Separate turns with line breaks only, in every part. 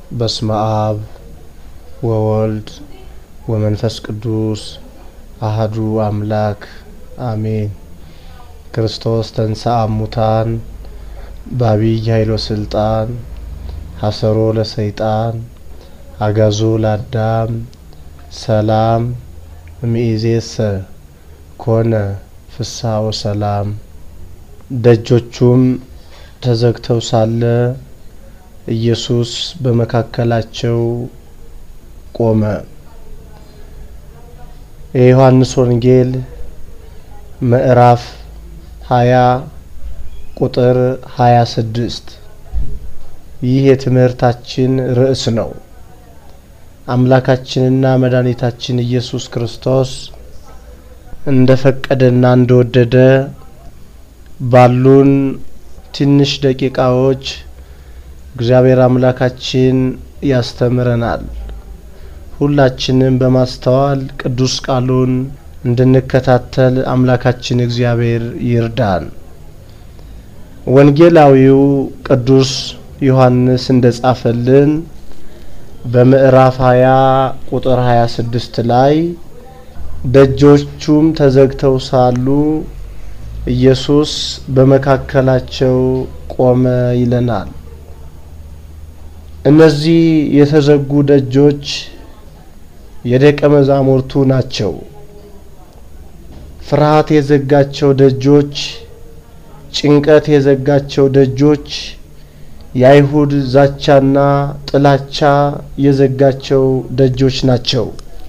በስመ አብ ወወልድ ወመንፈስ ቅዱስ አህዱ አምላክ አሜን። ክርስቶስ ተንሥአ እሙታን በአቢይ ኃይሎ ስልጣን ሀሰሮ ለሰይጣን አጋዞ ለአዳም ሰላም እምይእዜሰ ኮነ ፍስሐ ወሰላም። ደጆቹም ተዘግተው ሳለ ኢየሱስ በመካከላቸው ቆመ። የዮሐንስ ወንጌል ምዕራፍ ሀያ ቁጥር ሀያ ስድስት ይህ የትምህርታችን ርዕስ ነው። አምላካችንና መድኃኒታችን ኢየሱስ ክርስቶስ እንደ ፈቀደና እንደወደደ ባሉን ትንሽ ደቂቃዎች እግዚአብሔር አምላካችን ያስተምረናል። ሁላችንም በማስተዋል ቅዱስ ቃሉን እንድንከታተል አምላካችን እግዚአብሔር ይርዳን። ወንጌላዊው ቅዱስ ዮሐንስ እንደ ጻፈልን በምዕራፍ 20 ቁጥር 26 ላይ ደጆቹም ተዘግተው ሳሉ ኢየሱስ በመካከላቸው ቆመ ይለናል። እነዚህ የተዘጉ ደጆች የደቀ መዛሙርቱ ናቸው። ፍርሃት የዘጋቸው ደጆች፣ ጭንቀት የዘጋቸው ደጆች፣ የአይሁድ ዛቻና ጥላቻ የዘጋቸው ደጆች ናቸው።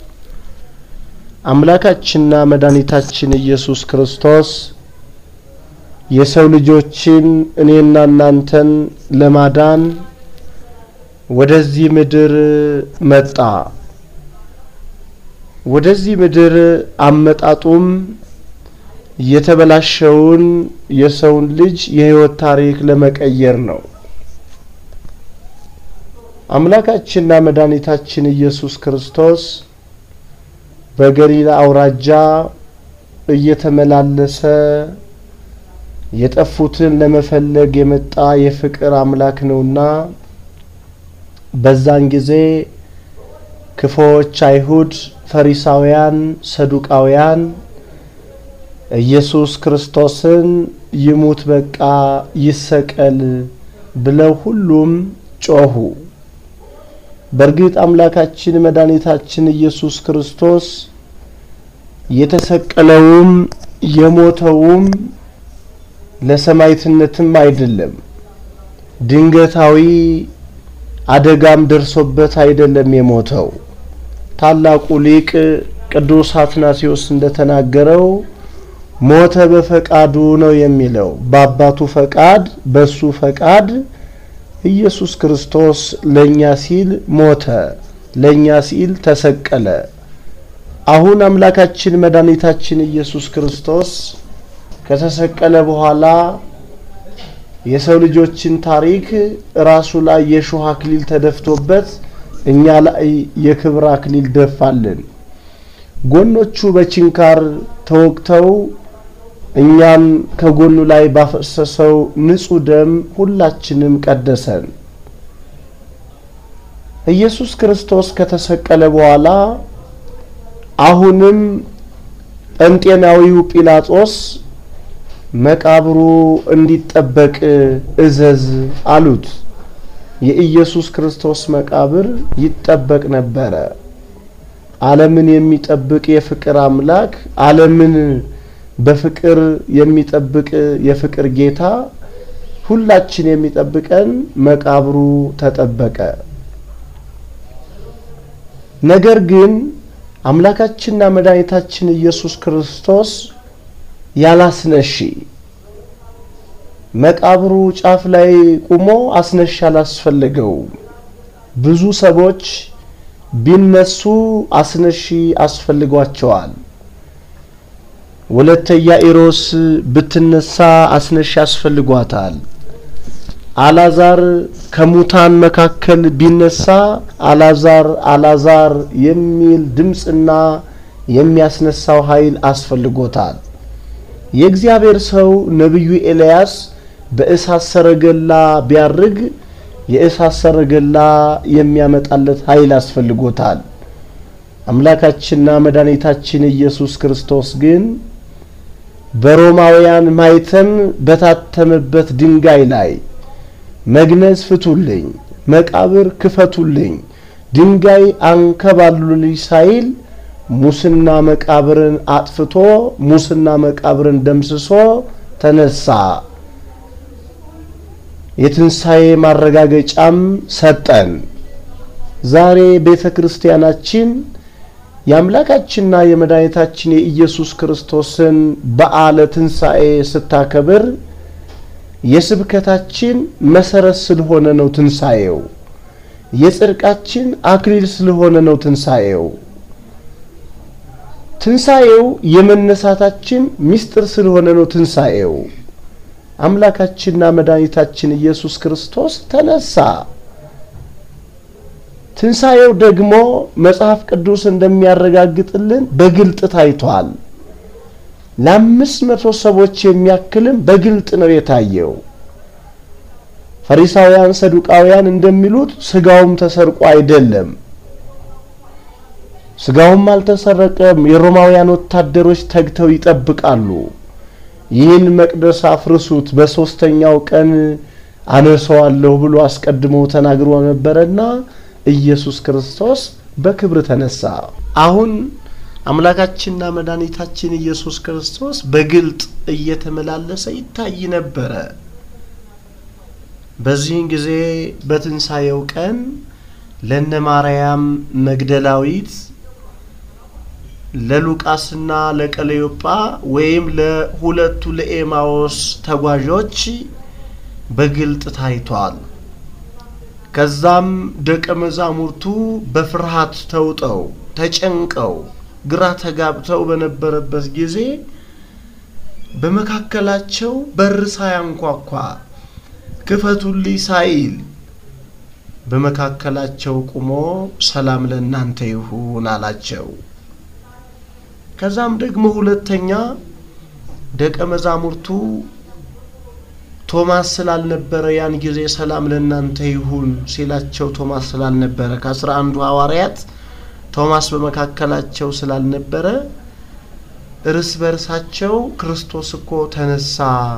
አምላካችንና መድኃኒታችን ኢየሱስ ክርስቶስ የሰው ልጆችን እኔና እናንተን ለማዳን ወደዚህ ምድር መጣ። ወደዚህ ምድር አመጣጡም የተበላሸውን የሰውን ልጅ የሕይወት ታሪክ ለመቀየር ነው። አምላካችንና መድኃኒታችን ኢየሱስ ክርስቶስ በገሊላ አውራጃ እየተመላለሰ የጠፉትን ለመፈለግ የመጣ የፍቅር አምላክ ነውና በዛን ጊዜ ክፉዎች አይሁድ፣ ፈሪሳውያን፣ ሰዱቃውያን ኢየሱስ ክርስቶስን ይሙት በቃ ይሰቀል ብለው ሁሉም ጮኹ። በእርግጥ አምላካችን መድኃኒታችን ኢየሱስ ክርስቶስ የተሰቀለውም የሞተውም ለሰማዕትነትም አይደለም። ድንገታዊ አደጋም ደርሶበት አይደለም የሞተው። ታላቁ ሊቅ ቅዱስ አትናሲዮስ እንደተናገረው ሞተ በፈቃዱ ነው የሚለው። በአባቱ ፈቃድ፣ በሱ ፈቃድ ኢየሱስ ክርስቶስ ለኛ ሲል ሞተ፣ ለኛ ሲል ተሰቀለ። አሁን አምላካችን መድኃኒታችን ኢየሱስ ክርስቶስ ከተሰቀለ በኋላ የሰው ልጆችን ታሪክ ራሱ ላይ የሾህ አክሊል ተደፍቶበት እኛ ላይ የክብር አክሊል ደፋልን። ጎኖቹ በችንካር ተወግተው እኛን ከጎኑ ላይ ባፈሰሰው ንጹሕ ደም ሁላችንም ቀደሰን። ኢየሱስ ክርስቶስ ከተሰቀለ በኋላ አሁንም ጴንጤናዊው ጲላጦስ መቃብሩ እንዲጠበቅ እዘዝ አሉት። የኢየሱስ ክርስቶስ መቃብር ይጠበቅ ነበረ። ዓለምን የሚጠብቅ የፍቅር አምላክ፣ ዓለምን በፍቅር የሚጠብቅ የፍቅር ጌታ ሁላችን የሚጠብቀን መቃብሩ ተጠበቀ። ነገር ግን አምላካችንና መድኃኒታችን ኢየሱስ ክርስቶስ ያላስነሺ መቃብሩ ጫፍ ላይ ቁሞ አስነሺ አላስፈለገው። ብዙ ሰዎች ቢነሱ አስነሺ አስፈልጓቸዋል። ወለተ ኢያኢሮስ ብትነሳ አስነሺ አስፈልጓታል። አላዛር ከሙታን መካከል ቢነሳ አላዛር አላዛር የሚል ድምፅና የሚያስነሳው ኃይል አስፈልጎታል። የእግዚአብሔር ሰው ነቢዩ ኤልያስ በእሳት ሰረገላ ቢያርግ የእሳት ሰረገላ የሚያመጣለት ኃይል አስፈልጎታል። አምላካችንና መድኃኒታችን ኢየሱስ ክርስቶስ ግን በሮማውያን ማይተም በታተመበት ድንጋይ ላይ መግነዝ ፍቱልኝ፣ መቃብር ክፈቱልኝ፣ ድንጋይ አንከባሉልኝ ሳይል ሙስና መቃብርን አጥፍቶ ሙስና መቃብርን ደምስሶ ተነሳ። የትንሣኤ ማረጋገጫም ሰጠን። ዛሬ ቤተ ክርስቲያናችን የአምላካችንና የመድኃኒታችን የኢየሱስ ክርስቶስን በዓለ ትንሣኤ ስታከብር የስብከታችን መሰረት ስለሆነ ነው ትንሣኤው። የጽድቃችን አክሊል ስለሆነ ነው ትንሣኤው። ትንሣኤው የመነሳታችን ምስጢር ስለሆነ ነው ትንሣኤው። አምላካችንና መድኃኒታችን ኢየሱስ ክርስቶስ ተነሳ። ትንሣኤው ደግሞ መጽሐፍ ቅዱስ እንደሚያረጋግጥልን በግልጥ ታይቷል። ለአምስት መቶ ሰዎች የሚያክልም በግልጥ ነው የታየው። ፈሪሳውያን፣ ሰዱቃውያን እንደሚሉት ስጋውም ተሰርቆ አይደለም። ስጋውም አልተሰረቀም። የሮማውያን ወታደሮች ተግተው ይጠብቃሉ። ይህን መቅደስ አፍርሱት፣ በሦስተኛው ቀን አነሰዋለሁ ብሎ አስቀድሞ ተናግሮ ነበረና ኢየሱስ ክርስቶስ በክብር ተነሳ። አሁን አምላካችንና መድኃኒታችን ኢየሱስ ክርስቶስ በግልጥ እየተመላለሰ ይታይ ነበረ። በዚህን ጊዜ በትንሣኤው ቀን ለነ ማርያም መግደላዊት ለሉቃስና ለቀለዮጳ ወይም ለሁለቱ ለኤማዎስ ተጓዦች በግልጥ ታይቷል። ከዛም ደቀ መዛሙርቱ በፍርሃት ተውጠው ተጨንቀው ግራ ተጋብተው በነበረበት ጊዜ በመካከላቸው በር ሳያንኳኳ ክፈቱልኝ ሳይል በመካከላቸው ቁሞ ሰላም ለእናንተ ይሁን አላቸው። ከዛም ደግሞ ሁለተኛ ደቀ መዛሙርቱ ቶማስ ስላልነበረ ያን ጊዜ ሰላም ለእናንተ ይሁን ሲላቸው ቶማስ ስላልነበረ ከአስራ አንዱ ሐዋርያት ቶማስ በመካከላቸው ስላልነበረ እርስ በርሳቸው ክርስቶስ እኮ ተነሳ፣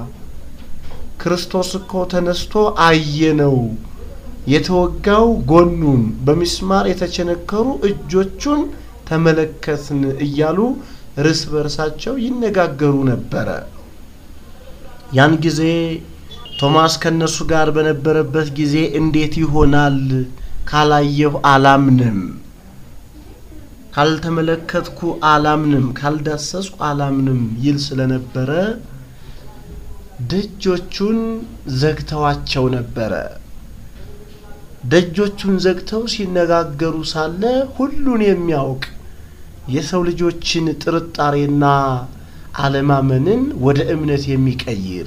ክርስቶስ እኮ ተነስቶ አየነው፣ የተወጋው ጎኑን በሚስማር የተቸነከሩ እጆቹን ተመለከትን እያሉ እርስ በርሳቸው ይነጋገሩ ነበረ። ያን ጊዜ ቶማስ ከነሱ ጋር በነበረበት ጊዜ እንዴት ይሆናል ካላየሁ አላምንም፣ ካልተመለከትኩ አላምንም፣ ካልዳሰስኩ አላምንም ይል ስለነበረ ደጆቹን ዘግተዋቸው ነበረ። ደጆቹን ዘግተው ሲነጋገሩ ሳለ ሁሉን የሚያውቅ የሰው ልጆችን ጥርጣሬና አለማመንን ወደ እምነት የሚቀይር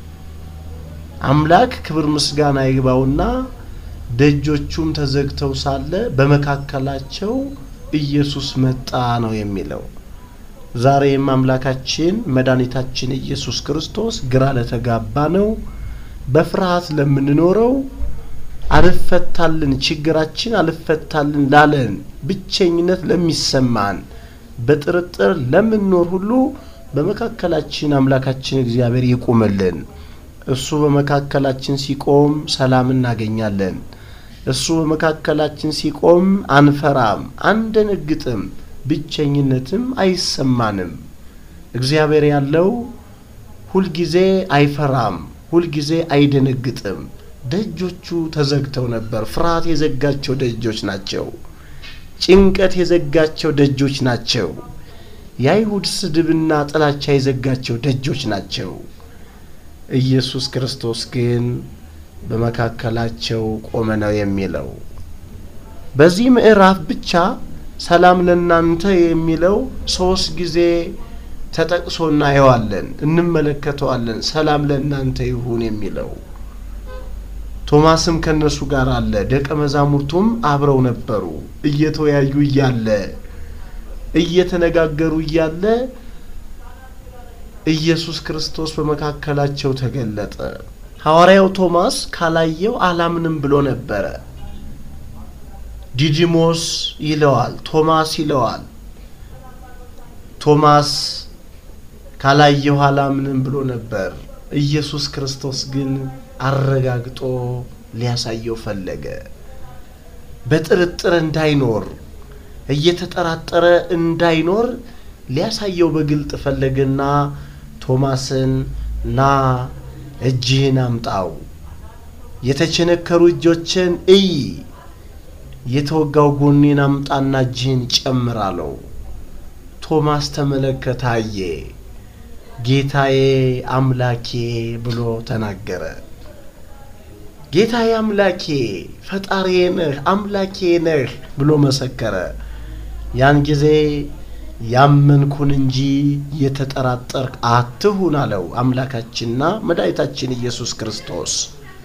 አምላክ ክብር ምስጋና ይግባውና ደጆቹም ተዘግተው ሳለ በመካከላቸው ኢየሱስ መጣ ነው የሚለው። ዛሬም አምላካችን መድኃኒታችን ኢየሱስ ክርስቶስ ግራ ለተጋባ ነው፣ በፍርሃት ለምንኖረው አልፈታልን ችግራችን አልፈታልን ላለን ብቸኝነት ለሚሰማን በጥርጥር ለምንኖር ሁሉ በመካከላችን አምላካችን እግዚአብሔር ይቁምልን። እሱ በመካከላችን ሲቆም ሰላም እናገኛለን። እሱ በመካከላችን ሲቆም አንፈራም፣ አንደነግጥም፣ ብቸኝነትም አይሰማንም። እግዚአብሔር ያለው ሁልጊዜ አይፈራም፣ ሁልጊዜ አይደነግጥም። ደጆቹ ተዘግተው ነበር። ፍርሃት የዘጋቸው ደጆች ናቸው። ጭንቀት የዘጋቸው ደጆች ናቸው። የአይሁድ ስድብና ጥላቻ የዘጋቸው ደጆች ናቸው። ኢየሱስ ክርስቶስ ግን በመካከላቸው ቆመ ነው የሚለው። በዚህ ምዕራፍ ብቻ ሰላም ለእናንተ የሚለው ሶስት ጊዜ ተጠቅሶ እናየዋለን፣ እንመለከተዋለን። ሰላም ለእናንተ ይሁን የሚለው ቶማስም ከነሱ ጋር አለ። ደቀ መዛሙርቱም አብረው ነበሩ። እየተወያዩ እያለ እየተነጋገሩ እያለ ኢየሱስ ክርስቶስ በመካከላቸው ተገለጠ። ሐዋርያው ቶማስ ካላየው አላምንም ብሎ ነበረ። ዲዲሞስ ይለዋል፣ ቶማስ ይለዋል። ቶማስ ካላየው አላምንም ብሎ ነበር። ኢየሱስ ክርስቶስ ግን አረጋግጦ ሊያሳየው ፈለገ። በጥርጥር እንዳይኖር እየተጠራጠረ እንዳይኖር ሊያሳየው በግልጥ ፈለገና ቶማስን ና እጅህን አምጣው፣ የተቸነከሩ እጆችን እይ፣ የተወጋው ጎኔን አምጣና እጅህን ጨምር አለው። ቶማስ ተመለከተ፣ አየ። ጌታዬ አምላኬ ብሎ ተናገረ። ጌታዬ አምላኬ ፈጣሪዬ ነህ አምላኬ ነህ ብሎ መሰከረ። ያን ጊዜ ያመንኩን እንጂ የተጠራጠርክ አትሁን አለው አምላካችንና መድኃኒታችን ኢየሱስ ክርስቶስ።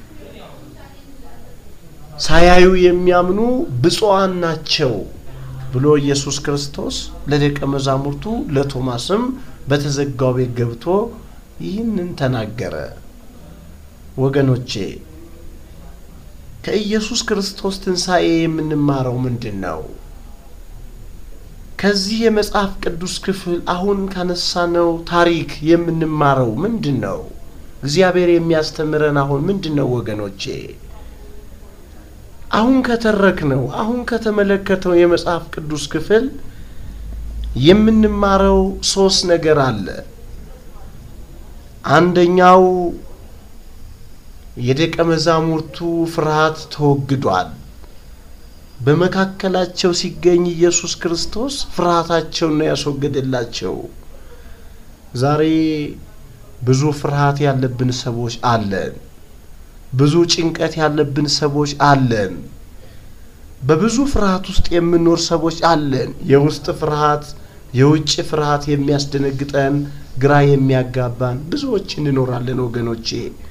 ሳያዩ የሚያምኑ ብፁዓን ናቸው ብሎ ኢየሱስ ክርስቶስ ለደቀ መዛሙርቱ ለቶማስም በተዘጋው ቤት ገብቶ ይህንን ተናገረ። ወገኖቼ ከኢየሱስ ክርስቶስ ትንሣኤ የምንማረው ምንድን ነው? ከዚህ የመጽሐፍ ቅዱስ ክፍል አሁን ካነሳነው ታሪክ የምንማረው ምንድን ነው? እግዚአብሔር የሚያስተምረን አሁን ምንድን ነው ወገኖቼ? አሁን ከተረክነው አሁን ከተመለከተው የመጽሐፍ ቅዱስ ክፍል የምንማረው ሶስት ነገር አለ። አንደኛው የደቀ መዛሙርቱ ፍርሃት ተወግዷል። በመካከላቸው ሲገኝ ኢየሱስ ክርስቶስ ፍርሃታቸውን ነው ያስወገደላቸው። ዛሬ ብዙ ፍርሃት ያለብን ሰዎች አለን። ብዙ ጭንቀት ያለብን ሰዎች አለን። በብዙ ፍርሃት ውስጥ የምንኖር ሰዎች አለን። የውስጥ ፍርሃት፣ የውጭ ፍርሃት የሚያስደነግጠን፣ ግራ የሚያጋባን ብዙዎች እንኖራለን ወገኖቼ።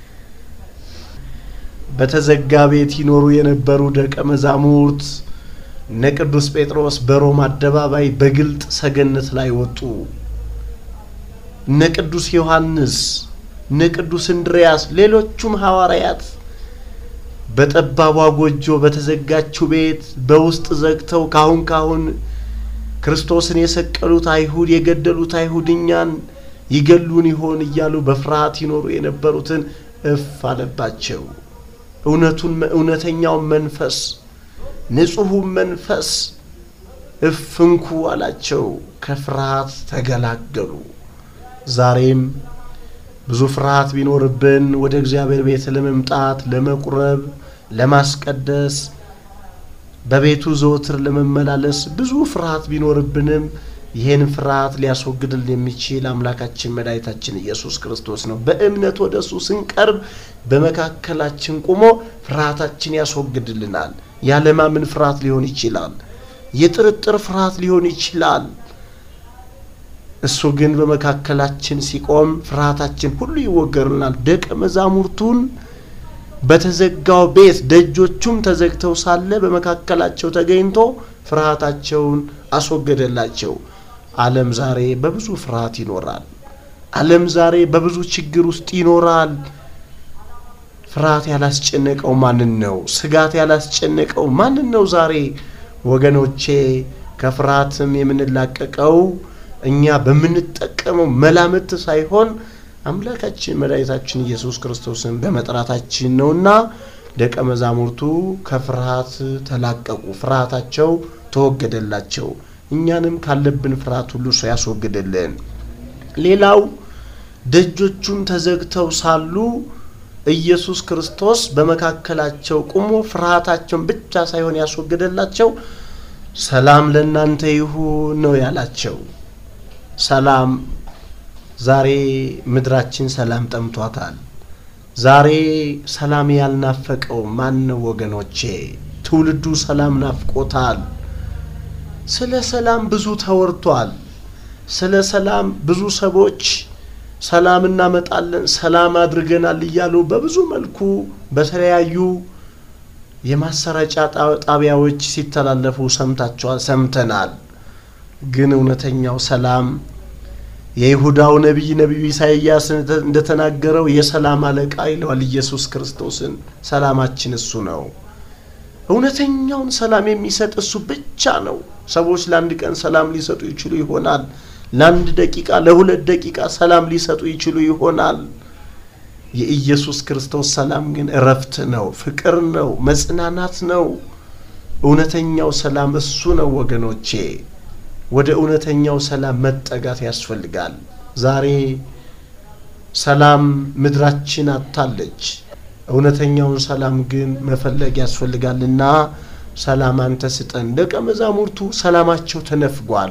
በተዘጋ ቤት ይኖሩ የነበሩ ደቀ መዛሙርት እነ ቅዱስ ጴጥሮስ በሮም አደባባይ በግልጥ ሰገነት ላይ ወጡ። እነ ቅዱስ ዮሐንስ፣ እነ ቅዱስ እንድርያስ፣ ሌሎቹም ሐዋርያት በጠባቧ ጎጆ በተዘጋችው ቤት በውስጥ ዘግተው ካሁን ካሁን ክርስቶስን የሰቀሉት አይሁድ የገደሉት አይሁድ እኛን ይገሉን ይሆን እያሉ በፍርሃት ይኖሩ የነበሩትን እፍ አለባቸው። እውነቱን እውነተኛውን መንፈስ ንጹሑን መንፈስ እፍንኩ አላቸው። ከፍርሃት ተገላገሉ። ዛሬም ብዙ ፍርሃት ቢኖርብን ወደ እግዚአብሔር ቤት ለመምጣት ለመቁረብ፣ ለማስቀደስ በቤቱ ዘወትር ለመመላለስ ብዙ ፍርሃት ቢኖርብንም ይህን ፍርሃት ሊያስወግድልን የሚችል አምላካችን መድኃኒታችን ኢየሱስ ክርስቶስ ነው። በእምነት ወደ እሱ ስንቀርብ በመካከላችን ቆሞ ፍርሃታችን ያስወግድልናል። ያለማመን ፍርሃት ሊሆን ይችላል። የጥርጥር ፍርሃት ሊሆን ይችላል። እሱ ግን በመካከላችን ሲቆም ፍርሃታችን ሁሉ ይወገርልናል። ደቀ መዛሙርቱን በተዘጋው ቤት ደጆቹም ተዘግተው ሳለ በመካከላቸው ተገኝቶ ፍርሃታቸውን አስወገደላቸው። ዓለም ዛሬ በብዙ ፍርሃት ይኖራል። ዓለም ዛሬ በብዙ ችግር ውስጥ ይኖራል። ፍርሃት ያላስጨነቀው ማንን ነው? ስጋት ያላስጨነቀው ማንን ነው? ዛሬ ወገኖቼ ከፍርሃትም የምንላቀቀው እኛ በምንጠቀመው መላምት ሳይሆን አምላካችን መድኃኒታችን ኢየሱስ ክርስቶስን በመጥራታችን ነውና ደቀ መዛሙርቱ ከፍርሃት ተላቀቁ። ፍርሃታቸው ተወገደላቸው። እኛንም ካለብን ፍርሃት ሁሉ ሰው ያስወግድልን። ሌላው ደጆቹም ተዘግተው ሳሉ ኢየሱስ ክርስቶስ በመካከላቸው ቆሞ ፍርሃታቸውን ብቻ ሳይሆን ያስወገደላቸው ሰላም ለእናንተ ይሁን ነው ያላቸው። ሰላም ዛሬ ምድራችን ሰላም ጠምቷታል። ዛሬ ሰላም ያልናፈቀው ማን ነው ወገኖቼ? ትውልዱ ሰላም ናፍቆታል። ስለ ሰላም ብዙ ተወርቷል። ስለ ሰላም ብዙ ሰዎች ሰላም እናመጣለን፣ ሰላም አድርገናል እያሉ በብዙ መልኩ በተለያዩ የማሰራጫ ጣቢያዎች ሲተላለፉ ሰምታችኋል፣ ሰምተናል። ግን እውነተኛው ሰላም የይሁዳው ነቢይ ነቢዩ ኢሳይያስ እንደተናገረው የሰላም አለቃ ይለዋል ኢየሱስ ክርስቶስን። ሰላማችን እሱ ነው። እውነተኛውን ሰላም የሚሰጥ እሱ ብቻ ነው። ሰዎች ለአንድ ቀን ሰላም ሊሰጡ ይችሉ ይሆናል። ለአንድ ደቂቃ፣ ለሁለት ደቂቃ ሰላም ሊሰጡ ይችሉ ይሆናል። የኢየሱስ ክርስቶስ ሰላም ግን እረፍት ነው፣ ፍቅር ነው፣ መጽናናት ነው። እውነተኛው ሰላም እሱ ነው ወገኖቼ። ወደ እውነተኛው ሰላም መጠጋት ያስፈልጋል። ዛሬ ሰላም ምድራችን አጥታለች። እውነተኛውን ሰላም ግን መፈለግ ያስፈልጋልና ሰላም አንተ ስጠን። ደቀ መዛሙርቱ ሰላማቸው ተነፍጓል።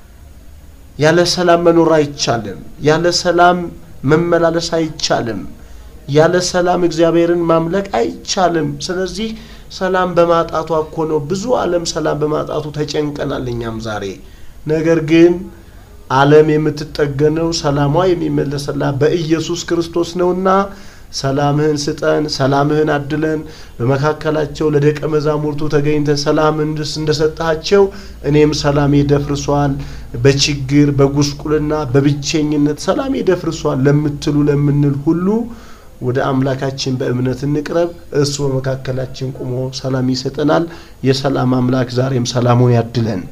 ያለ ሰላም መኖር አይቻልም። ያለ ሰላም መመላለስ አይቻልም። ያለ ሰላም እግዚአብሔርን ማምለክ አይቻልም። ስለዚህ ሰላም በማጣቷ እኮ ነው ብዙ ዓለም ሰላም በማጣቱ ተጨንቀናል። እኛም ዛሬ ነገር ግን ዓለም የምትጠገነው ሰላሟ የሚመለስላት በኢየሱስ ክርስቶስ ነውና ሰላምህን ስጠን፣ ሰላምህን አድለን። በመካከላቸው ለደቀ መዛሙርቱ ተገኝተ ሰላም እንደሰጣቸው እኔም ሰላሜ ደፍርሷል፣ በችግር በጉስቁልና በብቸኝነት ሰላሜ ደፍርሷል ለምትሉ ለምንል ሁሉ ወደ አምላካችን በእምነት እንቅረብ። እሱ በመካከላችን ቁሞ ሰላም ይሰጠናል። የሰላም አምላክ ዛሬም ሰላሙን ያድለን።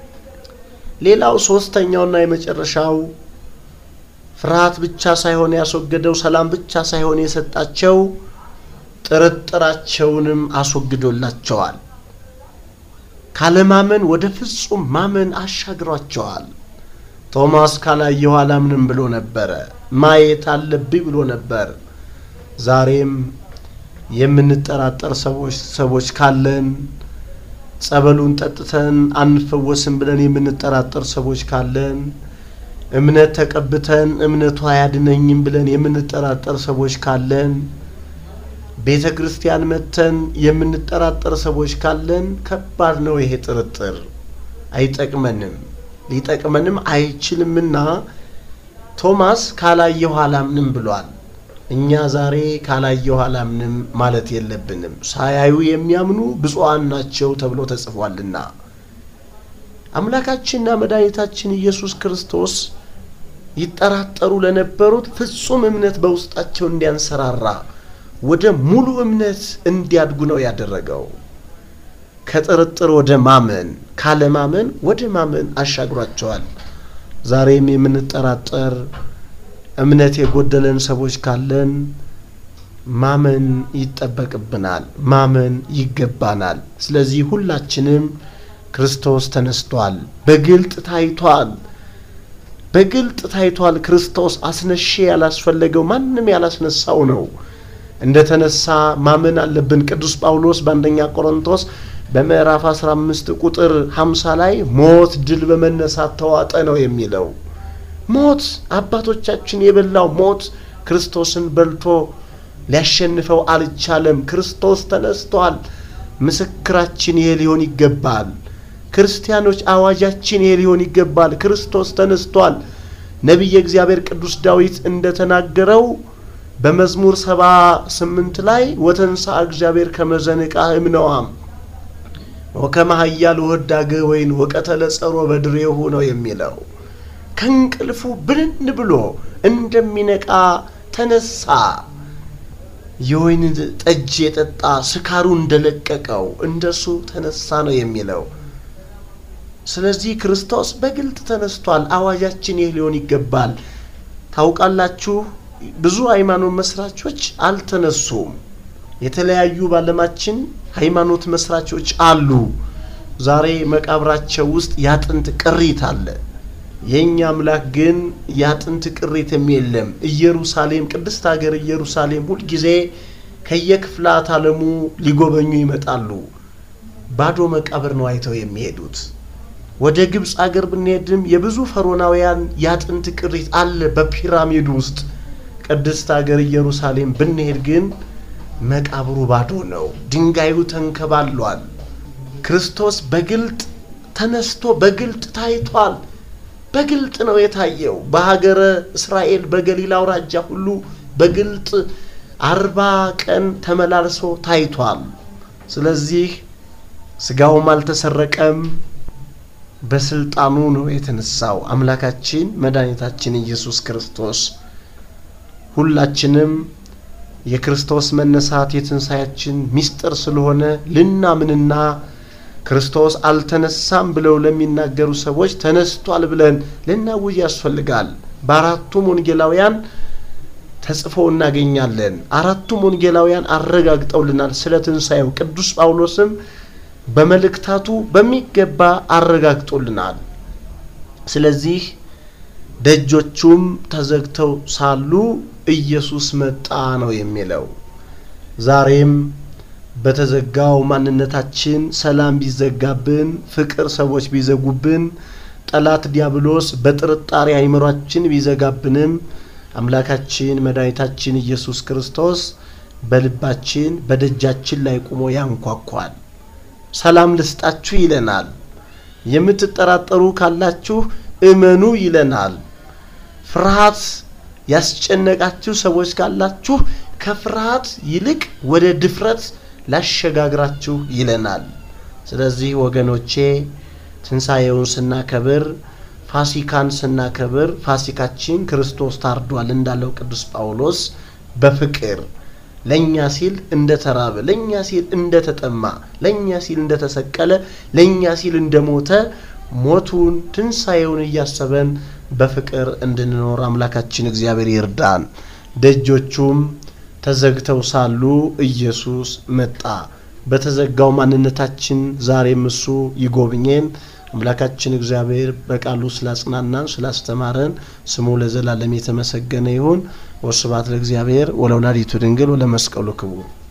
ሌላው ሶስተኛውና የመጨረሻው ፍርሃት ብቻ ሳይሆን ያስወገደው ሰላም ብቻ ሳይሆን የሰጣቸው ጥርጥራቸውንም አስወግዶላቸዋል። ካለማመን ወደ ፍጹም ማመን አሻግሯቸዋል። ቶማስ ካላየሁ አላምንም ብሎ ነበረ። ማየት አለብኝ ብሎ ነበር። ዛሬም የምንጠራጠር ሰዎች ሰዎች ካለን ጸበሉን ጠጥተን አንፈወስም ብለን የምንጠራጠር ሰዎች ካለን እምነት ተቀብተን እምነቱ አያድነኝም ብለን የምንጠራጠር ሰዎች ካለን ቤተ ክርስቲያን መተን የምንጠራጠር ሰዎች ካለን ከባድ ነው ይሄ ጥርጥር። አይጠቅመንም፣ ሊጠቅመንም አይችልምና ቶማስ ካላየሁ አላምንም ብሏል። እኛ ዛሬ ካላየሁ አላምንም ማለት የለብንም። ሳያዩ የሚያምኑ ብፁዓን ናቸው ተብሎ ተጽፏልና አምላካችንና መድኃኒታችን ኢየሱስ ክርስቶስ ይጠራጠሩ ለነበሩት ፍጹም እምነት በውስጣቸው እንዲያንሰራራ ወደ ሙሉ እምነት እንዲያድጉ ነው ያደረገው። ከጥርጥር ወደ ማመን፣ ካለማመን ወደ ማመን አሻግሯቸዋል። ዛሬም የምንጠራጠር እምነት የጎደለን ሰዎች ካለን ማመን ይጠበቅብናል፣ ማመን ይገባናል። ስለዚህ ሁላችንም ክርስቶስ ተነስቷል፣ በግልጥ ታይቷል፣ በግልጥ ታይቷል። ክርስቶስ አስነሼ ያላስፈለገው ማንም ያላስነሳው ነው። እንደ ተነሳ ማመን አለብን። ቅዱስ ጳውሎስ በአንደኛ ቆሮንቶስ በምዕራፍ 15 ቁጥር 50 ላይ ሞት ድል በመነሳት ተዋጠ ነው የሚለው። ሞት አባቶቻችን የበላው ሞት ክርስቶስን በልቶ ሊያሸንፈው አልቻለም። ክርስቶስ ተነስቷል። ምስክራችን ይሄ ሊሆን ይገባል። ክርስቲያኖች አዋጃችን ይሄ ሊሆን ይገባል። ክርስቶስ ተነስቷል። ነቢየ እግዚአብሔር ቅዱስ ዳዊት እንደተናገረው በመዝሙር ሰባ ስምንት ላይ ወተንሳ እግዚአብሔር ከመዘንቃ እምነዋም ወከመ ኃያል ወዳገ ወይን ወቀተለ ጸሮ በድሬሁ ነው የሚለው ከእንቅልፉ ብንን ብሎ እንደሚነቃ ተነሳ። የወይን ጠጅ የጠጣ ስካሩ እንደለቀቀው እንደሱ ተነሳ ነው የሚለው። ስለዚህ ክርስቶስ በግልጥ ተነስቷል። አዋጃችን ይህ ሊሆን ይገባል። ታውቃላችሁ፣ ብዙ ሃይማኖት መስራቾች አልተነሱም። የተለያዩ ባለማችን ሃይማኖት መስራቾች አሉ። ዛሬ መቃብራቸው ውስጥ ያጥንት ቅሪት አለ። የእኛ አምላክ ግን ያጥንት ቅሪትም የለም። ኢየሩሳሌም ቅድስት ሀገር ኢየሩሳሌም ሁልጊዜ ከየክፍላት ዓለሙ ሊጎበኙ ይመጣሉ። ባዶ መቃብር ነው አይተው የሚሄዱት። ወደ ግብፅ አገር ብንሄድም የብዙ ፈሮናውያን ያጥንት ቅሪት አለ በፒራሚድ ውስጥ። ቅድስት ሀገር ኢየሩሳሌም ብንሄድ ግን መቃብሩ ባዶ ነው፣ ድንጋዩ ተንከባሏል። ክርስቶስ በግልጥ ተነስቶ በግልጥ ታይቷል። በግልጥ ነው የታየው። በሀገረ እስራኤል በገሊላ አውራጃ ሁሉ በግልጥ አርባ ቀን ተመላልሶ ታይቷል። ስለዚህ ስጋውም አልተሰረቀም፣ በስልጣኑ ነው የተነሳው አምላካችን መድኃኒታችን ኢየሱስ ክርስቶስ። ሁላችንም የክርስቶስ መነሳት የትንሣያችን ምስጢር ስለሆነ ልናምንና ክርስቶስ አልተነሳም ብለው ለሚናገሩ ሰዎች ተነስቷል ብለን ልናውጅ ያስፈልጋል። በአራቱም ወንጌላውያን ተጽፎ እናገኛለን። አራቱም ወንጌላውያን አረጋግጠውልናል ስለ ትንሣኤው። ቅዱስ ጳውሎስም በመልእክታቱ በሚገባ አረጋግጦልናል። ስለዚህ ደጆቹም ተዘግተው ሳሉ ኢየሱስ መጣ ነው የሚለው። ዛሬም በተዘጋው ማንነታችን ሰላም ቢዘጋብን፣ ፍቅር ሰዎች ቢዘጉብን፣ ጠላት ዲያብሎስ በጥርጣሬ አይምሯችን ቢዘጋብንም አምላካችን መድኃኒታችን ኢየሱስ ክርስቶስ በልባችን በደጃችን ላይ ቆሞ ያንኳኳል። ሰላም ልስጣችሁ ይለናል። የምትጠራጠሩ ካላችሁ እመኑ ይለናል። ፍርሃት ያስጨነቃችሁ ሰዎች ካላችሁ ከፍርሃት ይልቅ ወደ ድፍረት ላሸጋግራችሁ ይለናል። ስለዚህ ወገኖቼ ትንሣኤውን ስናከብር ፋሲካን ስናከብር ፋሲካችን ክርስቶስ ታርዷል እንዳለው ቅዱስ ጳውሎስ በፍቅር ለእኛ ሲል እንደ ተራበ፣ ለእኛ ሲል እንደ ተጠማ፣ ለእኛ ሲል እንደ ተሰቀለ፣ ለእኛ ሲል እንደ ሞተ ሞቱን ትንሣኤውን እያሰበን በፍቅር እንድንኖር አምላካችን እግዚአብሔር ይርዳን። ደጆቹም ተዘግተው ሳሉ ኢየሱስ መጣ። በተዘጋው ማንነታችን ዛሬም እሱ ይጎብኘን። አምላካችን እግዚአብሔር በቃሉ ስላጽናናን ስላስተማረን ስሙ ለዘላለም የተመሰገነ ይሁን። ወስብሐት ለእግዚአብሔር ወለወላዲቱ ድንግል ወለመስቀሉ ክቡር